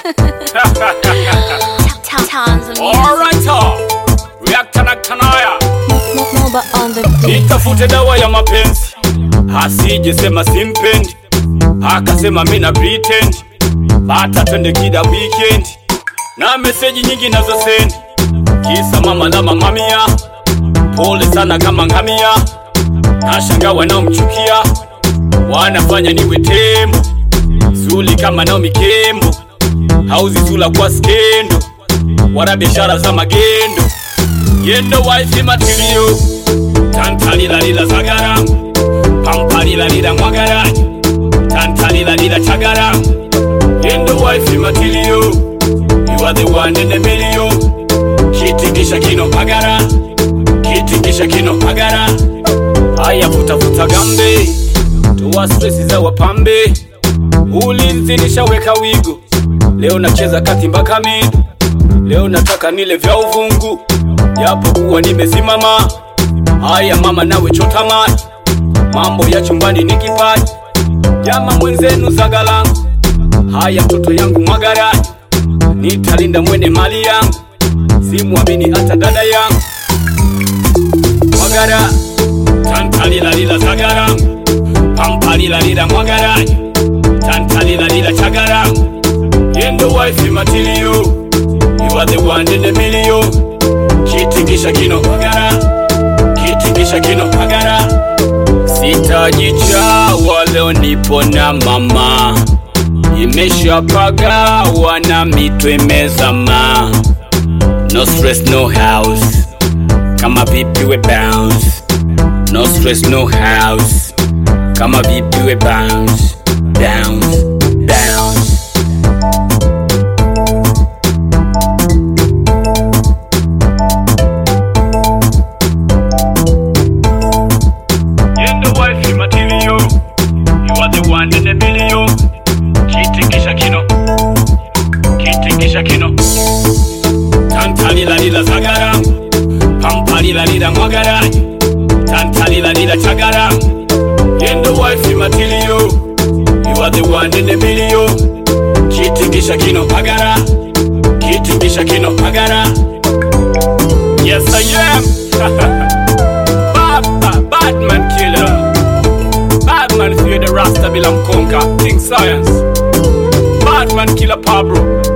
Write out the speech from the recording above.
Alright, reactor na kanaya Moba on the beat. nitafute dawa ya mapenzi, asije sema simpendi, akasema mina pretend, bata twende kida weekend, na meseji nyingi nazo sendi, kisa mama na mamamia, pole sana kama ngamia, nashanga wanaomchukia wanafanya niwe tembo, zuli kama Naomi Kembo, hauzi zula kwa skendo, wala biashara za magendo, yendo wife material tantalilalila zagara pampalilalila mwagara tantalilalila chagara yendo wife material you are the one in the million kitingisha kino pagara kitingisha kino pagara haya futafuta gambe toa stresi za wapambe ulinzi nishaweka wigo leo nacheza kati mpaka midu leo nataka nile vya uvungu japo kuwa nimesimama haya mama nawe chota maji mambo ya chumbani ni kipaji jama mwenzenu zagalangu haya mtoto yangu mwagaraji nitalinda mwene mali yangu simwamini hata dada yangu mwagara tantalilalila zagarangu pampalilalila mwagaraji tantalilalila chagarangu yendo wife material you are the one in the million kitingisha kino magara kitingisha kino magara sitajichawa leo nipo na mama imeshapagawa na mito imezama no stress no house kama vipi we bounce no stress no house kama vipi we bounce bounce bounce Yendo wife material You are the one in a million Kitingisha kino Kitingisha kino Tantalilalila zagara Pampalilalila mwagara Tantalilalila chagara Yendo wife material You are the one in a million Kitingisha kino pagara Kitingisha kino pagara Yes I am Bad, bad, bad man killer. Bad man fear the Rasta Bilam Conquer. King Science. Bad man killer Pablo.